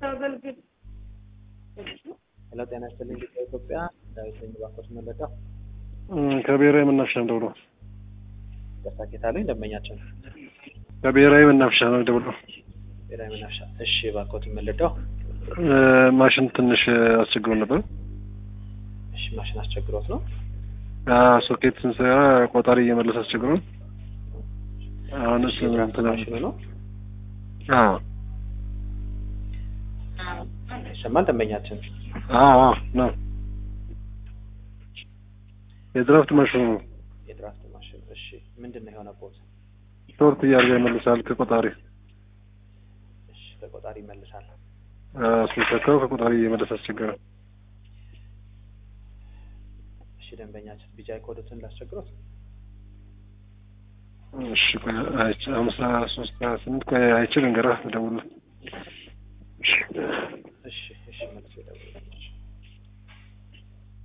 አገልግል ሄሎ ጤና ይስጥልኝ ኢትዮጵያ ዳዊት ነኝ ባንኮች መለዳ ከብሔራዊ መናፈሻ ነው ደውሎ ደስታ ጌታለኝ ደንበኛችን ከብሔራዊ መናፈሻ ነው ደውሎ ብሔራዊ መናፈሻ እሺ ባንኮት መለዳው ማሽን ትንሽ አስቸግሮ ነበር። እሺ ማሽን አስቸግሮት ነው ሶኬት ስንሰራ ቆጣሪ እየመለሰ አስቸግሮ አሁን እሱ እንትን ማሽኑ ነው አዎ ይሰማል ደንበኛችን አዎ አዎ ነው የድራፍት ማሽኑ ነው። የድራፍት ማሽን እሺ ምንድን ነው የሆነቦት ሾርት እያደረገ ይመልሳል ከቆጣሪ እሺ ከቆጣሪ ይመልሳል ስንሰካው ከቆጣሪ እየመለሰ አስቸገረ። እሺ ደንበኛችን ቢጃይ ኮዶትን ላስቸግሮት እሺ ቆይ አይቼ ሀምሳ ሶስት ሀያ ስምንት ቆይ አይቼ ልንገርህ እደውልልህ